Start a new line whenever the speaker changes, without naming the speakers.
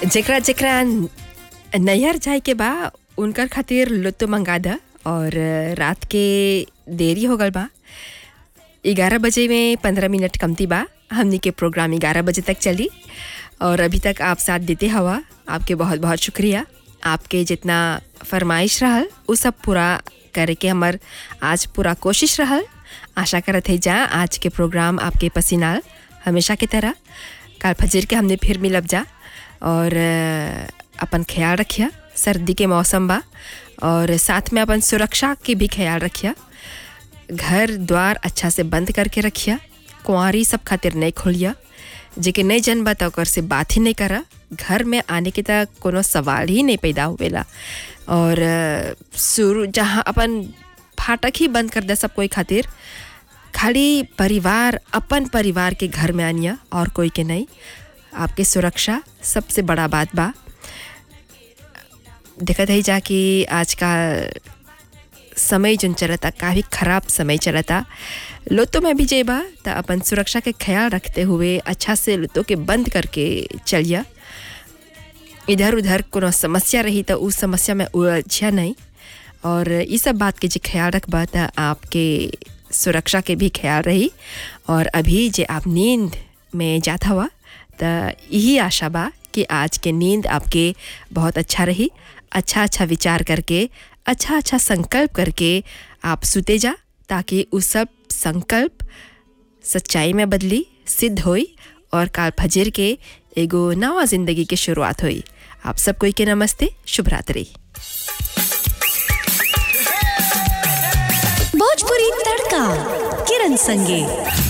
जेकरा जेकरा नैहर जाए के बा उनकर खातिर लुत्तो मंगा द और रात के देरी हो गल बा ग्यारह बजे में पंद्रह मिनट कमती बा हमनी के प्रोग्राम ग्यारह बजे तक चली और अभी तक आप साथ देते हवा आपके बहुत बहुत शुक्रिया आपके जितना फरमाइश रहल उ सब पूरा करे के हमर आज पूरा कोशिश रहल आशा करत है जा आज के प्रोग्राम आपके पसीनाल हमेशा की तरह कल फजर के हमने फिर मिलब जा और अ, अपन ख्याल रखिया सर्दी के मौसम बा और साथ में अपन सुरक्षा के भी ख्याल रखिया घर द्वार अच्छा से बंद करके रखिया कुंवारी सब खातिर नहीं खोलिया जेके नहीं जनबा त ओकर से बात ही नहीं करा घर में आने के तक कोनो सवाल ही नहीं पैदा हुएला और अ, शुरू जहाँ अपन फाटक ही बंद कर दे सब कोई खातिर खाली परिवार अपन परिवार के घर में आनिया और कोई के नहीं आपके सुरक्षा सबसे बड़ा बात बा देखत है जा कि आज का समय जोन चलता काफ़ी ख़राब समय चलता लुतो में भी जेबा त अपन सुरक्षा के ख्याल रखते हुए अच्छा से लुतो के बंद करके चलिया इधर उधर कोनो समस्या रही तो उस समस्या में उलझिया नहीं और ये सब बात के जे ख्याल रखबा त आपके सुरक्षा के भी ख्याल रही और अभी जे आप नींद में जात हवा त यही आशा बा कि आज के नींद आपके बहुत अच्छा रही अच्छा अच्छा विचार करके अच्छा अच्छा संकल्प करके आप सुते जा ताकि उस सब संकल्प सच्चाई में बदली सिद्ध होई और काल फजर के एगो नवा जिंदगी की शुरुआत हुई आप सब कोई के नमस्ते शुभ रात्रि
भोजपुरी तड़का किरण संगे